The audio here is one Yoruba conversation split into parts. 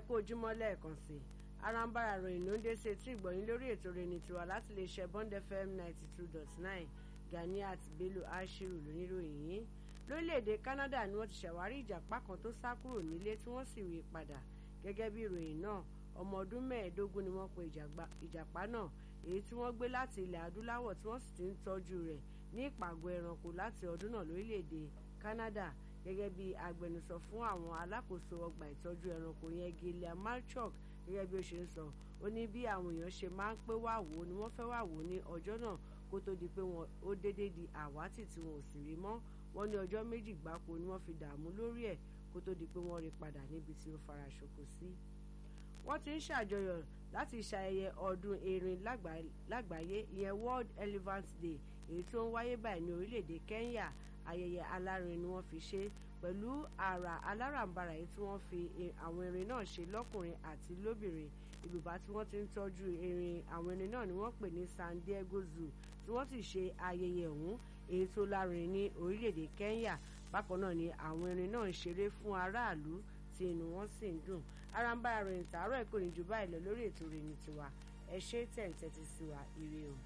kú ojúmọ́ lẹ́ẹ̀kan sí i arambara ròyìn ló ń dé sí etí ìgbọ̀nyín lórí ètò rẹni tiwa láti lè ṣe bond fm ninety two dot nine ganiat bello ashiru lóníròyìn yìí lórílẹ̀‐èdè canada ni wọ́n ti ṣàwárí ìjàpá kan tó sá kúrò nílé tí wọ́n sì rí i padà gẹ́gẹ́ bí ìròyìn náà ọmọ ọdún mẹ́ẹ̀ẹ́dógún ni wọ́n pe ìjàpá náà èyí tí wọ́n gbé láti ilẹ̀ adúláwọ̀ tí wọ́n sì ti ń tọ́jú rẹ̀ ní ìpàgọ́ ẹranko láti ọdún náà lórílẹ̀‐èdè canada gẹ́gẹ́ bí agbẹnusọ fún àwọn alákòóso ọgbà ìtọ́jú ẹranko yẹn gilead malchuk gẹ́gẹ́ bí ó ṣe ń sọ ó ní bí àwọn èèyàn ṣe máa ń pé wá wò ó ni wọ́n fẹ́ wá wò ó ní ọjọ́ náà kó tó di pé wọn ó déédéé di àwátì tí wọn ò sì rí mọ́ wọ́n ní ọjọ́ méjì gbáko ni wọ́n fi dààmú lórí ẹ̀ kó tó di pé wọ́n rí padà níbi tí ó fara ṣoko sí. wọ́n ti ń ṣàjọyọ̀ láti ṣayẹyẹ ọdún erin lágbàáyé ìyẹn world elephant day èyí tó ń wáyé báyìí ní orílẹ̀-èdè kenya ayẹyẹ alárin ni wọ́n fi ṣe pẹ̀lú àrà alárànbarà yìí tí wọ́n fi àwọn erin náà ṣe lọ́kùnrin àti lóbìnrin ibùbá tí wọ́n ti ń tọ́jú erin àwọn erin náà ni wọ́n pè ní san diego zoo tí wọ́n sì ṣe ayẹyẹ ọ̀hún èyí tó lárin ní orílẹ̀-èdè kenya bákan náà ni àwọn erin náà ń ṣeré fún aráàlú tí inú wọn sì ń dùn arambara ròyìn tààrọ̀ ẹ̀kọ́ ní jù báyìí lọ lórí ètò ròyìn tiwa ẹ ṣe tẹ̀ǹtẹ̀tì sí wa ire o.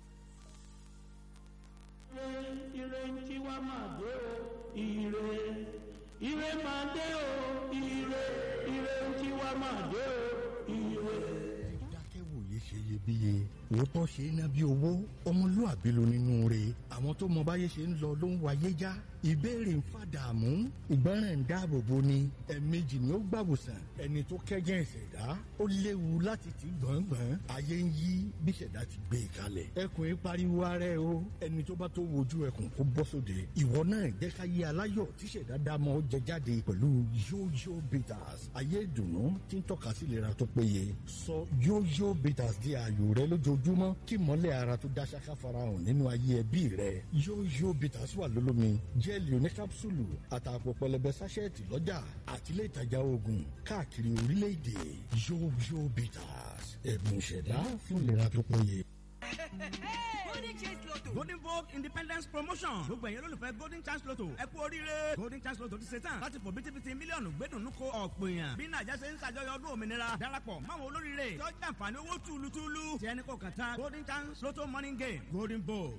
ire tí wá máa dé o ire ire máa dé o ire ire tí wá máa dé o ire. dákẹ́wòye ṣe iyebíye òótọ́ ṣe é ná bí owó ọmọlúàbí ló nínú rẹ̀ àwọn tó mọ báyé ṣe ń lọ ló ń wáyé já ìbéèrè ń fàdààmú ìgbọràn ń dáàbò bo ni ẹ̀ẹ̀mejì ni ó gbàwòsàn ẹni tó kẹ́gẹ́ ìṣẹ̀dá ó léwu láti ti gbọ̀ngbọ̀n ayé ń yí bí ìṣẹ̀dá ti gbé e kalẹ̀ ẹkùn yìí pariwo ara ẹ o ẹni tó bá tó wojú ẹkùn kó bọ́ sóde ìwọ náà jẹ́ ká yé aláyọ̀ tí ìṣẹ̀dá dámọ̀ ó jẹ jáde pẹ̀lú yóyó bitters ayé ìdùnnú tí ń tọ́ka sí ìlera tó péye sọ yóyó bitters di ààyò rẹ lójoojúmọ́ kí mọ́lẹ̀ ara tó dá ṣáká farahàn nínú ayé ẹbí rẹ yóyó bitters wà lólómi jẹ́ẹ̀lì oníkápsùlù àtàpọ̀ pẹlẹbẹ sáṣẹ́ẹ̀tì lọ́jà àtìlẹ́ ìtajà oògùn káàkiri orílẹ̀-èdè yóyó bitters ẹ̀bùn ìṣẹ̀dá fún ìlera tó péye. golden chance lotto golden vogue independence promotion gbogbo ẹ̀yin olólùfẹ́ golden chance lotto ẹ kú oríire golden chance lotto ti ṣe tán láti fò bítíbitì mílíọ̀nù gbẹ́dùnú ko ọ̀pọ̀ èèyàn bí nàìjà ṣe ń ṣàjọyọ̀ ọdún òmìnira darapọ̀ máwọn olóríire tó jàǹfààní owó túlùtúlù tí ẹni kò kàn tán golden chance lotto morning game golden vogue